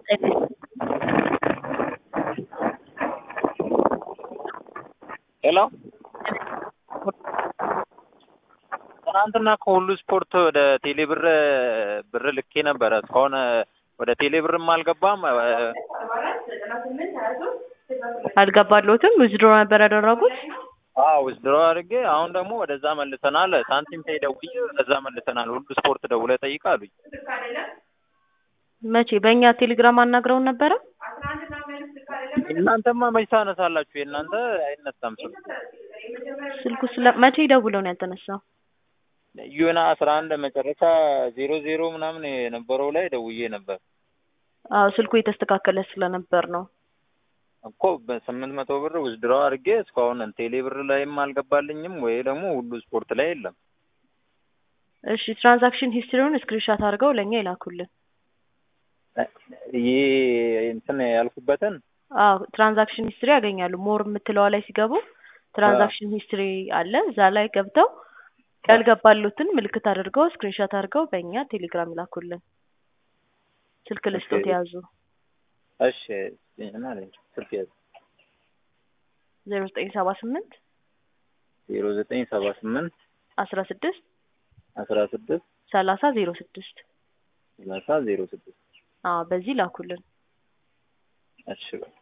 ሄሎ ትናንትና ከሁሉ ስፖርት ወደ ቴሌ ብር ብር ልኬ ነበረ። እስካሁን ወደ ቴሌ ብርም አልገባም። አልገባልዎትም? ዊዝድሮ ነበር ያደረጉት? አዎ ዊዝድሮ አድርጌ አሁን ደግሞ ወደዛ መልሰናል። ሳንቲም ፔይ ደውዬ ወደዛ መልሰናል። ሁሉ ስፖርት ደውለህ ጠይቅ አሉኝ። መቼ? በእኛ ቴሌግራም አናግረውን ነበረ? እናንተማ መች ታነሳላችሁ? የእናንተ አይነሳም ስልኩ። ስልኩ ስለ መቼ ደውለው ነው ያልተነሳው? ዩና አስራ አንድ መጨረሻ ዜሮ ዜሮ ምናምን የነበረው ላይ ደውዬ ነበር አዎ ስልኩ የተስተካከለ ስለነበር ነው። እኮ በስምንት መቶ ብር ዊዝድሮ አድርጌ እስካሁን ቴሌ ብር ላይም አልገባልኝም ወይ ደግሞ ሁሉ ስፖርት ላይ የለም። እሺ ትራንዛክሽን ሂስትሪውን ስክሪንሻት አድርገው ለእኛ ይላኩልን። ይህ እንትን ያልኩበትን አዎ ትራንዛክሽን ሂስትሪ ያገኛሉ። ሞር የምትለዋ ላይ ሲገቡ ትራንዛክሽን ሂስትሪ አለ። እዛ ላይ ገብተው ያልገባሉትን ምልክት አድርገው ስክሪንሻት አድርገው በእኛ ቴሌግራም ይላኩልን። ስልክ ልስጦት ያዙ። እሺ እና ስልክ ያዝ ዜሮ ዘጠኝ ሰባ ስምንት ዜሮ ዘጠኝ ሰባ ስምንት አስራ ስድስት አስራ ስድስት ሰላሳ ዜሮ ስድስት ሰላሳ ዜሮ ስድስት አዎ በዚህ ላኩልን። እሺ በቃ